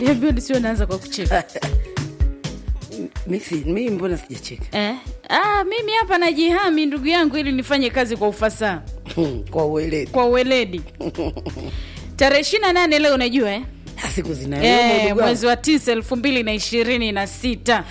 niambia nisio naanza kwa kucheka misi mimi mbona sijacheka eh? ah, mimi hapa najihami ndugu yangu ili nifanye kazi kwa ufasaha kwa ueledi kwa uweledi tarehe ishiri na nane leo unajua eh? siku zinayooma Eh, ndugu wangu. mwezi wa tisa elfu mbili na ishirini na sita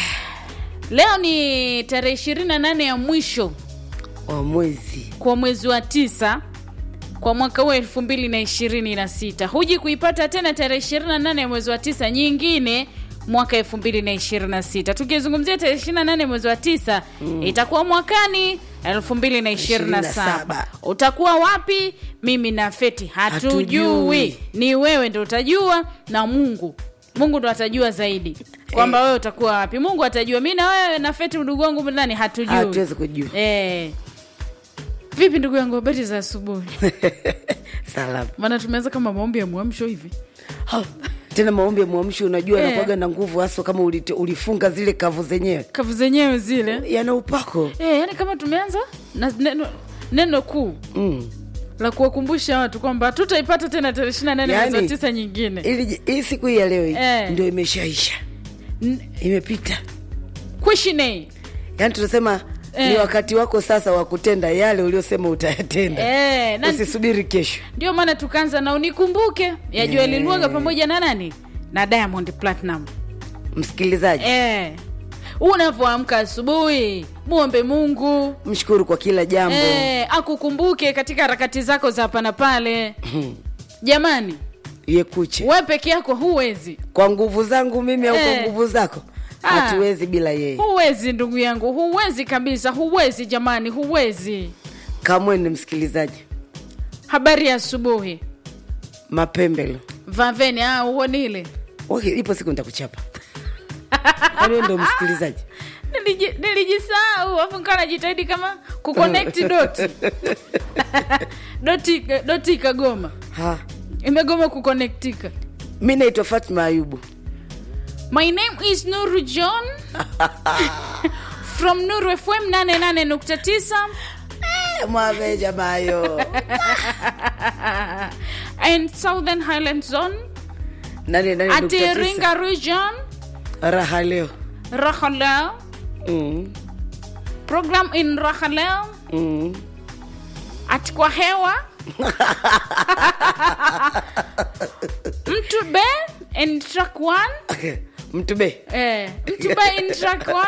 leo ni tarehe ishirini na nane ya mwisho wa mwezi kwa mwezi wa tisa kwa mwaka huu elfu mbili na ishirini na sita huji kuipata tena tarehe ishirini na nane ya mwezi wa tisa nyingine mwaka elfu mbili na ishirini na sita tukizungumzia tarehe ishirini na nane mwezi wa tisa mm. itakuwa mwakani elfu mbili na ishirini na saba 27. utakuwa wapi mimi na feti hatujui, Hatujui. ni wewe ndo utajua na mungu mungu ndo atajua zaidi kwamba wewe utakuwa wapi mungu atajua mi na wewe na feti ndugu wangu ndani hatujui hatuwezi kujua Eh. Vipi ndugu yangu, habari za asubuhi? salama Maana tumeanza kama maombi ya mwamsho hivi. Ha, tena maombi ya mwamsho unajua Eh. anakuwaga na nguvu haso kama ulite, ulifunga zile kavu zenyewe Kavu zenyewe zile. yana upako Eh, yani kama tumeanza na neno, neno kuu mm. la kuwakumbusha watu kwamba tutaipata tena tarehe 28 mwezi wa Yaani, tisa nyingine. ili hii siku hii ya leo hii Eh. ndio imeshaisha N- imepita Kwishine. yaani tunasema ni Eh. wakati wako sasa wa kutenda yale uliosema utayatenda Eh, na usisubiri kesho ndio maana tukaanza na unikumbuke ya Joel Lwaga pamoja na nani? Na Diamond Platinum. msikilizaji Eh. Unavyoamka asubuhi, muombe Mungu. mshukuru kwa kila jambo Eh, akukumbuke katika harakati zako za hapa na pale jamani yekuche we peke yako huwezi kwa nguvu zangu mimi au Eh. kwa nguvu zako Ah. hatuwezi bila yeye huwezi ndugu yangu huwezi kabisa huwezi jamani huwezi kamwene msikilizaji habari ya asubuhi mapembelo vaveni ah, uonile okay, ipo siku nitakuchapa kwani wewe ndo msikilizaji Niliji- nilijisahau afu nikawa najitahidi kama kuconnect doti doti doti ikagoma ha imegoma kuconnectika mi naitwa fatma ayubu My name is Nuru John from Nuru FM 88.9 mwave jamayo and Southern Highland Zone nane nane at nukta tisa. Iringa region raha leo Rahaleo mm. program in Rahaleo Mm. at kwa hewa Mtube in track 1 Okay. mtube eh, Mtube in track 1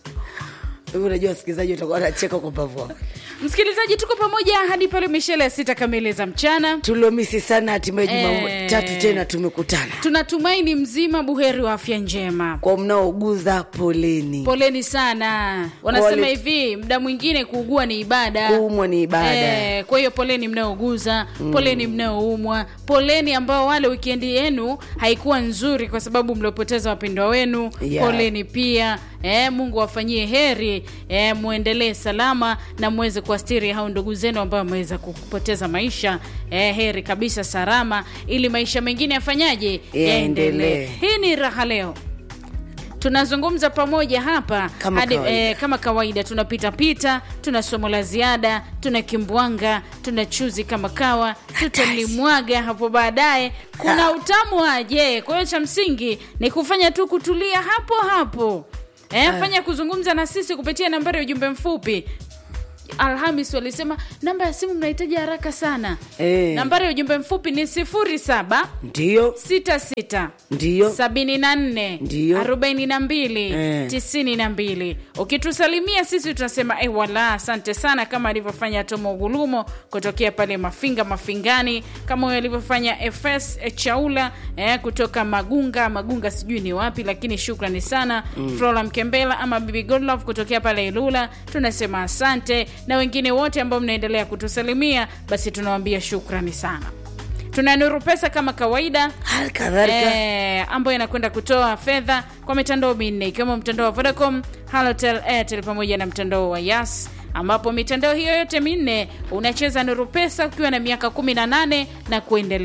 hivi unajua wasikilizaji utakuwa nacheka kwa mbavu wako msikilizaji tuko pamoja hadi pale mishele ya sita kamili za mchana tuliomisi sana hatimaye Eh. jumatatu tena tumekutana tunatumaini mzima buheri wa afya njema kwa mnaouguza poleni poleni sana wanasema Pole. hivi mda mwingine kuugua ni ibada kuumwa ni ibada Eh, kwa hiyo poleni mnaouguza poleni mnaoumwa poleni ambao wale wikendi yenu haikuwa nzuri kwa sababu mliopoteza wapendwa wenu Yeah. poleni pia eh, mungu awafanyie heri eh, mwendelee salama na mweze kuastiri hao ndugu zenu ambao wameweza kupoteza maisha eh, heri kabisa salama ili maisha mengine yafanyaje Yaendelee. hii ni raha leo tunazungumza pamoja hapa Kama hadi, kawaida. eh, kama kawaida tunapita pita tuna somo la ziada tuna kimbwanga tuna chuzi kama kawa tutalimwaga hapo baadaye kuna utamu waje kwa hiyo cha msingi ni kufanya tu kutulia hapo hapo eh, fanya kuzungumza na sisi kupitia nambari ya ujumbe mfupi alhamis walisema namba ya simu mnahitaji haraka sana Eh. nambari ya ujumbe mfupi ni sifuri saba ndiyo sita sita ndiyo sabini na nne Ndiyo. arobaini na mbili Eh. tisini na mbili ukitusalimia sisi tunasema eh, wala asante sana kama alivyofanya tomo gulumo kutokea pale mafinga mafingani kama huyo alivyofanya fs chaula eh, kutoka magunga magunga sijui ni wapi lakini shukrani sana mm. flora mkembela ama bibi godlove kutokea pale ilula tunasema asante na wengine wote ambao mnaendelea kutusalimia basi tunawambia shukrani sana tuna nuru pesa kama kawaida hali kadhalika Eh, ambayo inakwenda kutoa fedha kwa mitandao minne ikiwemo mtandao wa vodacom halotel airtel pamoja na mtandao wa yas ambapo mitandao hiyo yote minne unacheza nuru pesa ukiwa na miaka 18 na kuendelea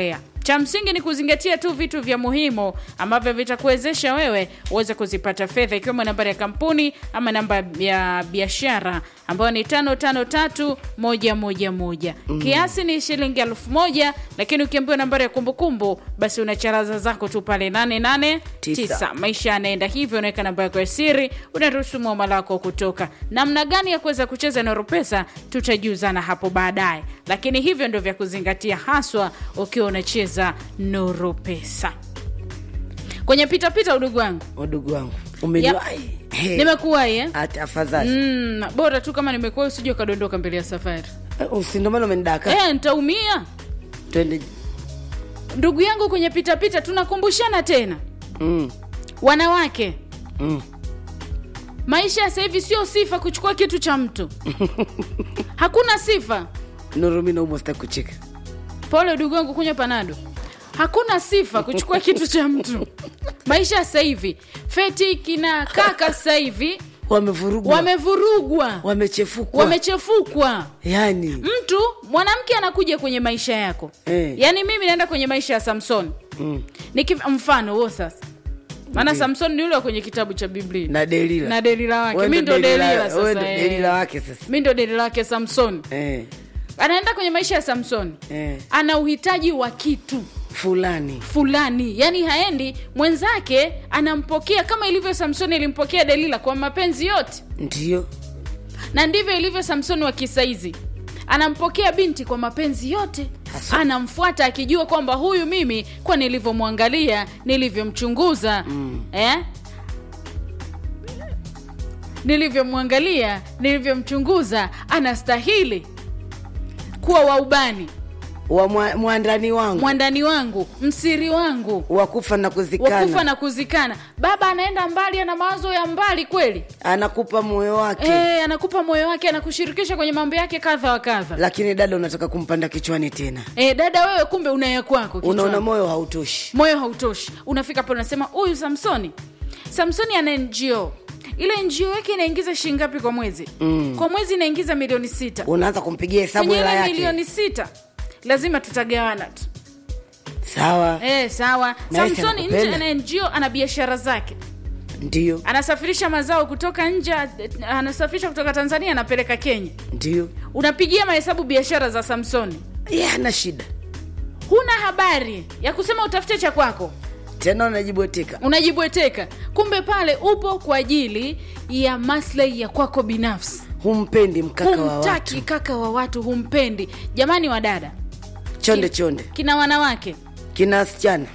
cha msingi ni kuzingatia tu vitu vya muhimu ambavyo vitakuwezesha wewe uweze kuzipata fedha ikiwemo nambari ya kampuni ama namba ya biashara ambayo ni tano tano tatu moja moja moja kiasi ni shilingi elfu moja lakini ukiambiwa nambari ya kumbukumbu basi unacharaza zako tu pale 889 Tisa. maisha yanaenda hivyo unaweka namba yako ya siri unaruhusu mwamala wako kutoka namna gani ya kuweza kucheza noro pesa tutajuzana hapo baadaye lakini hivyo ndio vya kuzingatia haswa ukiwa unacheza noro pesa kwenye pitapita udugu wangu wadugu wangu Yep. umeniwahi He. nimekuwahi eh? Ati afadhali mm, bora tu kama nimekuwahi usije ukadondoka mbele ya safari Eh, usindomana umenidaka eh, nitaumia twende ndugu yangu kwenye pitapita tunakumbushana tena mm. wanawake Mm. maisha ya sasa hivi sio sifa kuchukua kitu cha mtu hakuna sifa nurumi naumwa sitaki kucheka pole ndugu wangu kunywa panado hakuna sifa kuchukua kitu cha mtu maisha ya sasa hivi feti kina kaka sasa hivi wamevurugwa wamevurugwa wamechefukwa wamechefukwa yani mtu mwanamke anakuja kwenye maisha yako Eh. yaani mimi naenda kwenye maisha ya samson mm. Niki, mfano huo sasa maana Ndiyo. samson ni ule wa kwenye kitabu cha biblia na delila na delila wake Wewe mi ndo delila wewe sasa ndo eh. delila wake sasa mi ndo delila wake samson eh. anaenda kwenye maisha ya samson Eh. ana uhitaji wa kitu fulani fulani yaani haendi mwenzake anampokea kama ilivyo samsoni ilimpokea delila kwa mapenzi yote ndio na ndivyo ilivyo samsoni wa kisaizi anampokea binti kwa mapenzi yote Haswa. anamfuata akijua kwamba huyu mimi kwa nilivyomwangalia nilivyomchunguza mm. eh? nilivyomwangalia nilivyomchunguza anastahili kuwa waubani wa mwa- mwandani wangu mwandani wangu msiri wangu wakufa na kuzikana wakufa na kuzikana baba anaenda mbali ana mawazo ya mbali kweli anakupa moyo wake e, anakupa moyo wake anakushirikisha kwenye mambo yake kadha wa kadha lakini dada unataka kumpanda kichwani tena e, dada wewe kumbe unaya kwako kichwani. unaona moyo hautoshi moyo hautoshi unafika pale unasema huyu samsoni samsoni ana ngo ile ngo yake inaingiza shilingi ngapi kwa mwezi mm. kwa mwezi inaingiza milioni sita unaanza kumpigia hesabu kwenye hela ile yake milioni sita lazima tutagawana tu sawa e, sawa Na yeye samsoni nje anakupenda. ana ngo ana biashara zake ndio anasafirisha mazao kutoka nje anasafirisha kutoka tanzania anapeleka kenya ndio unapigia mahesabu biashara za samsoni ye ana shida huna habari ya kusema utafute cha kwako tena unajibweteka unajibweteka kumbe pale upo kwa ajili ya maslahi ya kwako binafsi humpendi mkaka wa humtaki watu kaka wa watu humpendi jamani wa dada chonde chonde kina wanawake kina wasichana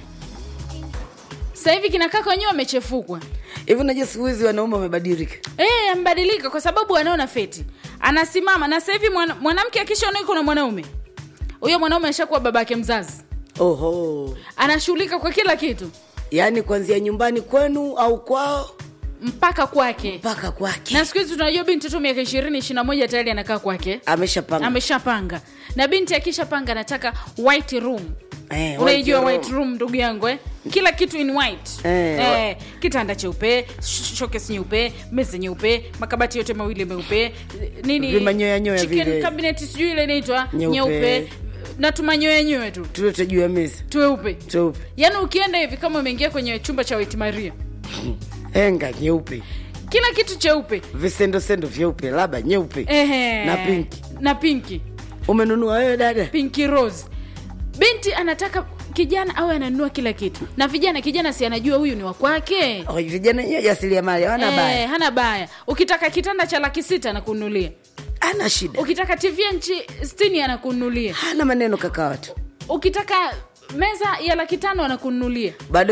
sasa hivi kina kaka wenyewe wamechefukwa hivi unajua siku hizi wanaume wamebadilika e, ambadilika kwa sababu anaona feti anasimama na sasa hivi mwana- mwanamke akishaona yuko na mwanaume huyo mwanaume ashakuwa babake mzazi oho anashughulika kwa kila kitu yaani kuanzia nyumbani kwenu au kwao mpaka kwake mpaka kwake na siku hizi tunajua binti tu miaka ishirini ishiri na moja tayari anakaa kwake ameshapanga ameshapanga na binti akishapanga anataka white room Eh, unaijua white white room ndugu yangu eh? kila kitu in white Eh, eh, kitanda cheupe sh- showcase nyeupe meza nyeupe makabati yote mawili meupe nini Vimanyoyanyoya chicken vile. cabinet sijui ile inaitwa Nyeupe. nyeupe na tumanyoyanyoe tu tulete juu ya meza tweupe tupe yaani ukienda hivi kama umeingia kwenye chumba cha white maria henga nyeupe kila kitu cheupe visendosendo vyeupe labda nyeupe Ehe. Na pinki. na pinki umenunua wewe dada pinki rose binti anataka kijana awe ananunua kila kitu na vijana kijana si anajua huyu ni wa kwake Oh, vijana wenyewe jasiriamali hawana Eh, baya hana baya ukitaka kitanda cha laki sita anakununulia ana shida ukitaka tv ya nchi stini anakununulia hana maneno kaka watu ukitaka meza ya laki tano anakununulia bado